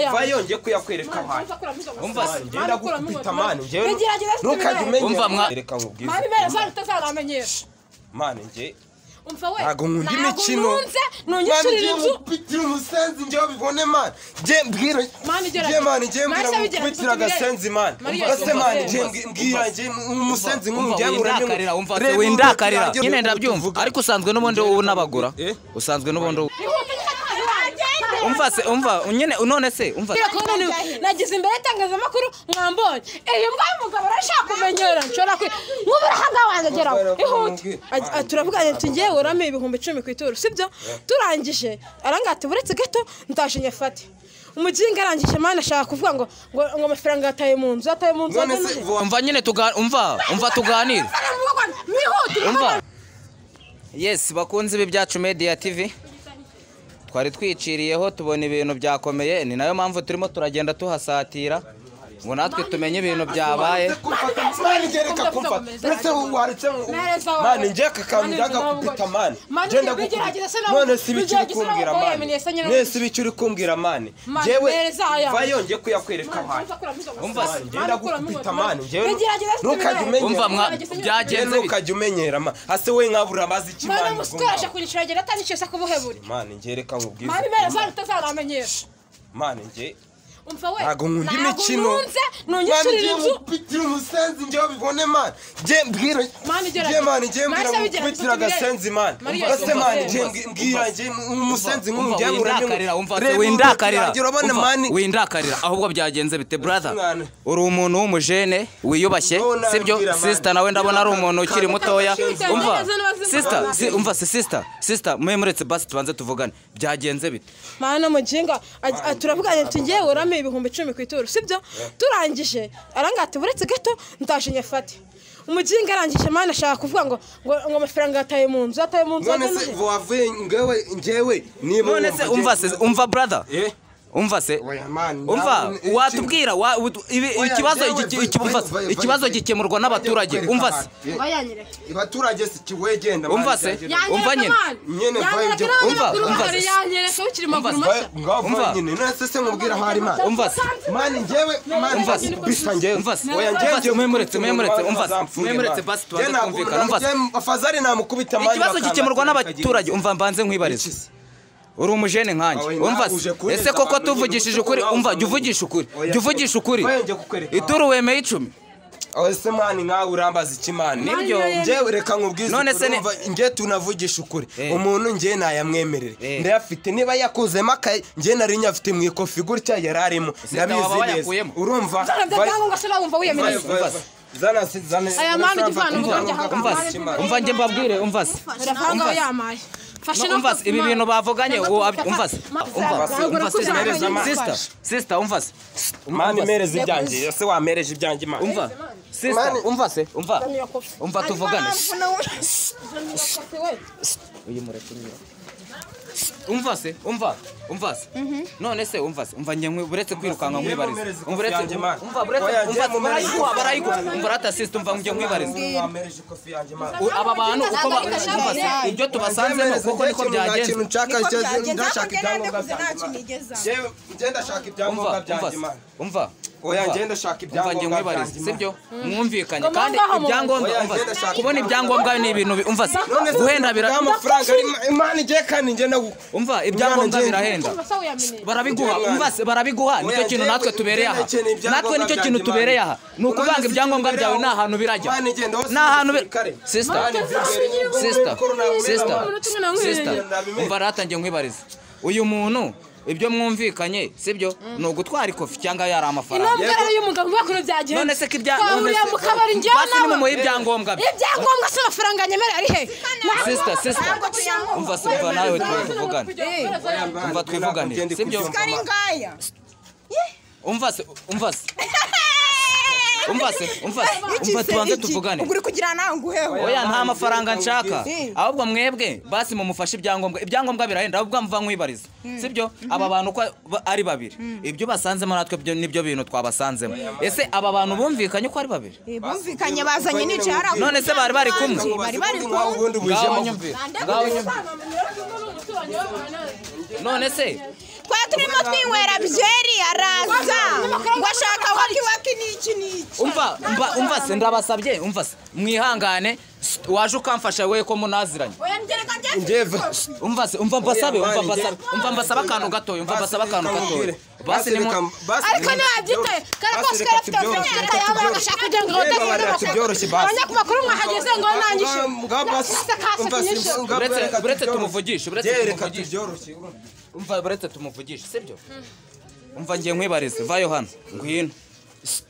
yawe vayo njye kuyakwereka ahantu umva ngenda gukubita mani njyewe ntukajya Umva umenya mwa- reka nkubwire mani bene zanyu utazaramenyesha mani njye umva we ntabwo nkunda imikino nunze nunyishyurira inzu nkubitira umusenzi njyewe ubibone mani njye mbwira Mani gerageza. njye mani njye mbwira Mani se bigerageza nkubitira tubirebe. agasenzi mani Mari ese gerageza mani tubirebe. njye mbwi- mbwira njye umusenzi nk'ubu njye windakarira umva windakarira nyine ndabyumva ariko usanzwe n'ubundi wowe unabagura Eh? usanzwe n'ubundi wowe- umva se umva nyine none se umva Kubera ko none nagize imbere y'itangazamakuru mwambonye iyi mbwa y'umugabo urashaka kumenyera nshobora kwi nk'ubu urahabwa wanjye geraho ihute Ati- ati, turavuganye ati ngewe urame ibihumbi icumi ku ituru sibyo turangije aranga ati buretse gato ndaje nyafate umuginga arangije mani ashaka kuvuga ngo ngo ngo amafaranga yataye mu nzu yataye mu nzu none yataye mu se nzu. vuba umva nyine tuga umva umva tuganire mwihutire umva yesi bakunzi b'ibyacu media tv twari twiciriyeho tubona ibintu byakomeye ni nayo mpamvu turimo turagenda tuhasatira ngo natwe tumenye ibintu byabaye mani njye reka kumfata ese waretse mani njye aka kantu njyaga kubita mani njye ndagukubita none si ibiki uri kumbwira mani none si ibiki uri kumbwira mani Mani, njyewe mpereza aya. vayo njye kuyakwereka ahantu Umva, ngenda gukubita mani njyewe ntukajya umenya umva mwa njye byagenze bite? ntukajya umenyera mani ase we nkabura abazi iki mwana mani musikoresha kunyicuragera atandikisha kubuheburi mani njye reka nkubwire mani bene zanyu utazaramenyesha mani njye umva we ntabwo nkunda imikino nunze mani nunyishyurira njye inzu nkubitira umusenzi njye ubibone mani njye mbwira Mani gerageza. njye mani njye mbwira Mani se bigerageza nkubitira tubirebe. agasenzi mani Mari ese gerageza mani njye tubirebe. mbwi- mbwira njye umusenzi umva nk'umujya windakarira umva se windakarira urabona umva, mani windakarira ahubwo byagenze bite brother Mwana. uri umuntu w'umujene wiyubashye Wowe nabwira sibyo mani. sister nawe ndabona ari umuntu ukiri mutoya Sister, umva nageze n'abazima. sister si- umva se sister sister mwe muretse basi tubanze tuvugane byagenze bite mani n'umuginga ag- ati, turavuganye ati ngewe urame ibihumbi icumi ku ituru sibyo turangije aranga ati buretse gato ndaje nyafate umuginga arangije mani ashaka kuvuga ngo ngo ngo amafaranga yataye mu nzu yataye mu nzu none yataye mu se nzu. wavuye ngewe njyewe niba none se umva se umva brother Eh? umva se Oya, man, umva ntabwo- watubwira wa- ut- ibi- Oya, ikibazo njyewe iki- vayo, iki- vayo, umva se, vayo, ikibazo vayo. gikemurwa n'abaturage Kwereka umva se abantu. Eh, Bayanyereka. abaturage si kiwegenda mani, Umva se. byagenda. Yanyereka Umva nyine. Nyine vayo, njye- umva, umva se se- yanyereka ukiri maguru se- mashya ngaho Umva. vayo nyine none se nkubwira aho ari mani umva se mani njyewe mani Umva se. bisa njyewe Umva se. oya njyewe Umva se. njyewe Mwemuretse, mwemuretse, umva se. Bazamfunge, Mwemuretse, mani. basi tubanze Njye ntabwo- twumvikana, umva se. njye afazari namukubita mani ikibazo bakanga gikemurwa n'abaturage kikagira- umva mbanze nkwibarize Iki se? uri umujene nkanjye Oya, umva uje se kurenza ese koko abantu tuvugishije igihugu ukuri nawe umva usanzwe jya uvugisha ukuri Oya, jya uvugisha ukuri oya, njye kukwereka. ituru wemeye icumi Oya, ese mani nkawe urambaza iki mani nibyo njyewe reka nkubwize None se ni- njye tunavugisha ukuri Eh. umuntu njye nayamwemerere Eh. ndayafite niba yakuzemo akaye njye nari nyafite mu ikofi gutya yari arimo ndabizi baba neza bayakuyemo. urumva byanga ngo se nawe wumva wiyemeye Aya mani igivana umva Ujya ahaga- umva se umva njye mbabwire umva se amafaranga Umva we se. yamaye No, umva se ibi bintu bavuganye uwo abi- umva se umva se umva se sister sister umva se mani mereza ibyanjye ibyanjye, ese wamereje ibyanjye mani umva sister Mani- umva se umva umva tuvugane uyu mureke unyura umva se umva umva se none se umva se umva njye nkwi- uretse kwirukanka nkwibariza mumereze umva uretse yanjye, man. umva uretse Oya, njye umva mumereze barayiguha barayiguha umva rata sisita umva njye nkwibariza wamereje ikofi yanjye mani U- aba bantu uko ba- umva se ibyo tubasanzemo kuko niko byagenze ndashaka ibyangombwa umva umva byanjye se, mani umva Oya, umva. njye ndashaka umva njye ibyangombwa nkwibariza byanjye, sibyo mwumvikanye Ngomba kandi ngaho, mama. ibyangombwa Oya, umva njye se, ndashaka kubona ibyangombwa ni ibintu bi- umva se none se guhenda bira amafaranga imana igiye kandi ngenda umva ibyangombwa njye- birahenda barabiguha umva se barabiguha nicyo Oya, kintu njyewe natwe tubereye aha ukeneye ibyangombwa natwe nicyo kintu byanjye, tubereye mani. aha ni Urabona ukuvanga se ibyangombwa icyo byawe tubereye ni aho? ahantu birajya Mani, genda aho ni ahantu bi- sirikare. sister Mani, nzasubira iwe. sister Mani, sister mani, sister mani. umva ratangiye nkwibariza uyu muntu ibyo mwumvikanye sibyo ni ugutwara ikofi cyangwa yari amafaranga intumbero y'umugabo bakuru byagenze none se ko ibya- none twahuriye se- mu kabari njyewe basi nimumuhe ibyangombwa bye ibyangombwa se amafaranga nyemera ari he Sister, sister. Umva se, umva nawe tuvugane. Umva twivugane, sibyo? umva se umva se umva se umva se umva tubanze tuvugane uguri kugira nawe nguheho oya nta mafaranga nshaka Eh. ahubwo mwebwe basi mumufashe ibyangombwa ibyangombwa birahenda ahubwo muva nkwibariza sibyo aba bantu uko ba- ari babiri ibyo basanzemo natwe byo- nibyo bintu twabasanzemo ese aba bantu bumvikanye uko ari babiri Eh, bumvikanye bazanye n'icaye ari ako- none se bari bari kumwe bari bari ngaho nyumvira ngaho nyumvira none se twari turimo twinywera byeri ngo ashaka wakiwaki n'iki n'iki umva umva umva se ndabasabye umva se mwihangane sst, waje ukamfasha we ko munaziranye umva se umva mbasabe umva mbasabe umva mbasaba akantu gatoya umva mbasaba akantu gatoya basi ni mu- ariko ntiwabyitaye kare kose karafite amafaranga yaba agashaka kugira ngo abadafite abanyamakuru mwahageze ngo nangishe umva buretse tumuvugishe sibyo umva ngiye nkwibarize vayo hano ngwino S-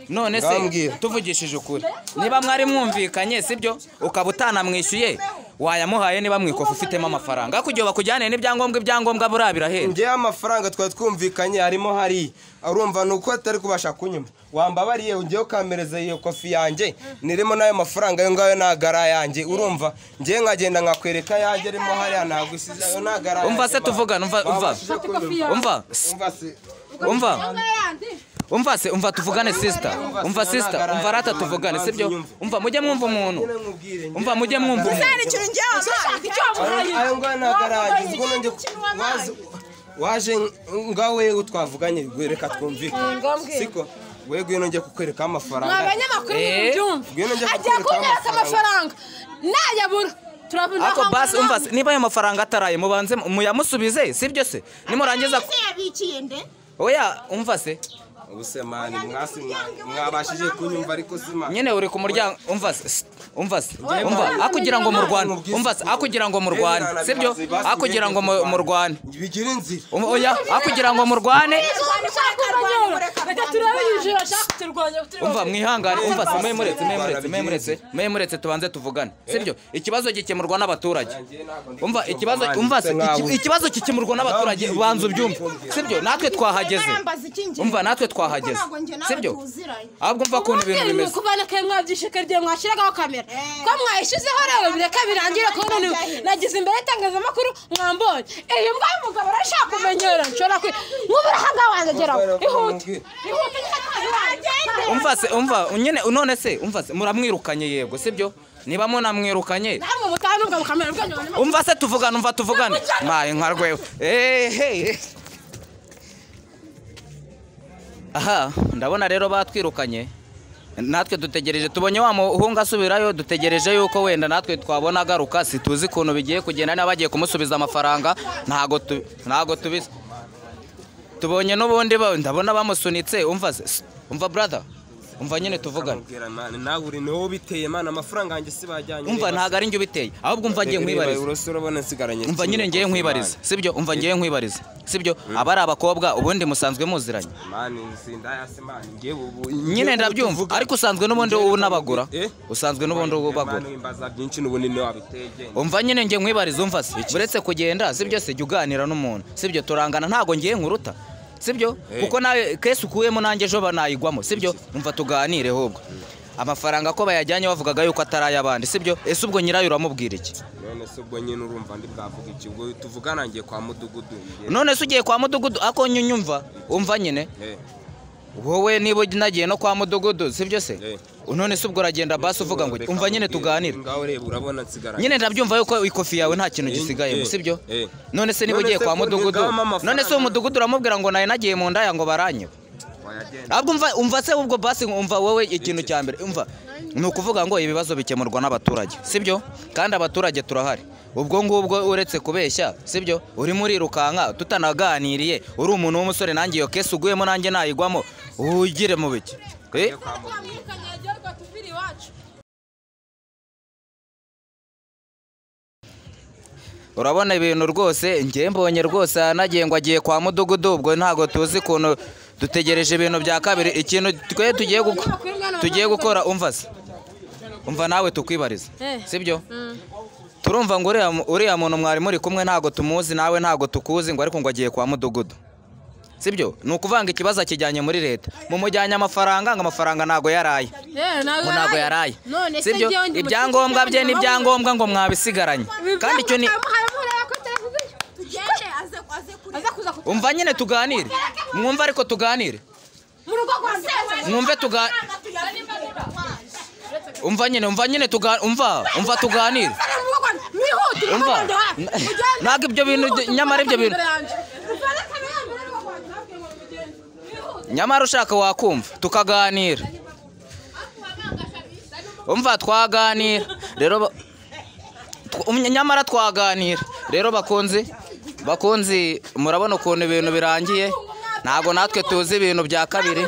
none se Ngambwira. tuvugishije ukuri niba mwari mwumvikanye sibyo ukaba utanamwishyuye wayamuhaye niba mwikofa ufitemo amafaranga ariko igihe bakujyaniye n'ibyangombwa ibyangombwa buriya birahera njyewe amafaranga twari twumvikanye harimo hariya urumva ni uko atari kubasha kunyuma wambabariye ngewe ukamereza iyo kofi yanjye nirimo n'ayo mafaranga ayo ngayo ntabwo ari ayanjye urumva ngewe nkagenda nkakwereka yanjye arimo hariya ntabwo isize ayo ntabwo ari umva se ayanjye, tuvugana umva ma. umva Babashije kunyumva. umva S- umva se umva umva se umva tuvugane sister umva sister umva rata tuvugane sibyo umva mujye mwumva umuntu umva mujye mwumva umuntu ikintu ngewe amazi icyo wamuhaye ayo ngayo ntabwo ari ayanjye ubwo nanjye waje- waje ngaho wewe twavuganye reka twumvikane ngombwa. siko we ngwino njye kukwereka ni amafaranga abanyamakuru Eh, ngwino njya ntibyumva agiye kukwereka kunyereka amafaranga amafaranga. nayabura turabona ariko aho basi umva se, amujyana. niba ayo mafaranga ataraye mubanze muyamusubize sibyo se nimurangiza yabikiye nde oya umva se ubuse mani mwasi mwa- mwabashije kunyumva ariko sima nyine uri ku muryango umva se sst, umva se umva mwana, akugira ngo mwana. murwane umva se akugira ngo murwane sibyo akugira ngo mu- murwane bigira inzira Um- oya akugira ngo murwane reka turabe yujura ashaka kuturwanya kuturwanya. umva mwihangane umva se mwe muretse mwe muretse mwe muretse mwe muretse tubanze tuvugane sibyo ikibazo gikemurwa n'abaturage umva ikibazo umva se iki- ikibazo gikemurwa n'abaturage banza ubyumve sibyo natwe twahageze umva natwe twahageze sibyo ahubwo umva ukuntu ibintu Mwabwiye bimeze kubana kayo mwabyishe kare igihe mwashyiragaho kamera ko mwayishyizeho rero bireka birangire kubona niwe nagize imbere y'itangazamakuru mwambonye iyo mbwa y'umugabo urashaka kumenyera nshobora kwi nk'ubu urahagawe ageraho ihute ihute umva se umva nyine none se umva se muramwirukanye yego sibyo niba munamwirukanye namwe mutanunga mukamera ubwenge banyuma umva se tuvugane umva tuvugane maye nka rwewe ehehe aha ndabona rero batwirukanye natwe dutegereje tubonye wa muhungu asubirayo dutegereje yuko wenda natwe twabona agaruka situzi ukuntu bigiye kugenda niba bagiye kumusubiza amafaranga ntago tu- ntago tubizi tubonye n'ubundi ba- ndabona bamusunitse umva se s- umva brother umva nyine tuvugane Mbwira mani nawe uri niwo biteye mani amafaranga yanjye si bajyanye umva ntago ari njye ubiteye ahubwo umva ngiye nkwibariza uburoso urabona nsigaranye umva nyine ngiye nkwibariza sibyo umva ngiye nkwibariza sibyo aba ari abakobwa ubundi musanzwe muziranye mani sindayase mani ngiye ubu nyine ndabyumva ariko usanzwe n'ubundi ubu unabagura Eh? usanzwe n'ubundi ubu bagura mani wimbaza byinshi n'ubunini wabiteye genda umva nyine ngiye nkwibariza umva se uretse kugenda sibyo se jya uganira n'umuntu sibyo turangana ntago ngiye nkuruta sibyo kuko nawe kesi ukuyemo nanjye ejo banayigwamo sibyo umva tuganire ahubwo amafaranga ko bayajyanye bavugaga yuko atari ay'abandi sibyo ese ubwo nyirayo uramubwira iki none se ubwo nyine urumva ndi bwavuga iki ubwo tuvugana ngiye kwa mudugudu ngiye- none se ugiye kwa mudugudu ako nyunyumva umva nyine Eh, wowe niba nagiye no kwa mudugudu sibyo se Eh. none se ubwo uragenda basi uvuga ngo reka umva nyine nkubwire, tuganire ngaho ureba urabona nsigaranye nyine ndabyumva yuko ikofi yawe nta kintu Eh, gisigayemo eh, sibyo eh. none se niba None ugiye se kwa ko mudugudu ntigama amafaranga? none se umudugudu uramubwira ngo nawe nagiye mu ndaya ngo baranyiwe wayagenda ahubwo umva umva se ubwo basi umva wowe ikintu cya mbere umva ni ukuvuga ngo ibibazo bikemurwa n'abaturage sibyo kandi abaturage turahari ubwo ngubwo uretse kubeshya sibyo urimo urirukanka tutanaganiriye uri umuntu w'umusore nanjye iyo kesi uguyemo nanjye nayigwamo ugire mu biki Eh? mwamwirukanye yagiye rwatuvira iwacu urabona ibintu rwose njye mbonye rwose ahanagiye ngo agiye kwa mudugudu ubwo ntabwo tuzi ukuntu dutegereje ibintu bya kabiri ikintu twe tugiye guko- tugiye gukora umva se umva nawe tukwibariza Eh. sibyo turumva ngo uriya mu- uriya muntu mwari muri kumwe ntabwo tumuzi nawe ntabwo tukuzi ngo ariko ngo agiye kwa mudugudu sibyo ni ukuvanga ikibazo akijyanye muri leta mumujyanye amafaranga ngo amafaranga ntabwo yaraye yewe ngo ntabwo yaraye none se sibyo njyewe ndi mu ibyangombwa kigo bye cy'abanyamahanga. n'ibyangombwa ngo mwabisigaranye kandi icyo ni aza kuza ku umva nyine tuganire mwumve ariko tuganire mu rugo rwa sewe mwumve tuga umva nyine umva nyine tuga umva umva tuganire umva ntabwo ibyo bintu nyamara ibyo bintu nyamara ushaka wakumva tukaganira umva twaganira rero ba- tw- um- nyamara twaganira rero bakunzi bakunzi murabona ukuntu ibintu birangiye ntabwo natwe tuzi ibintu bya kabiri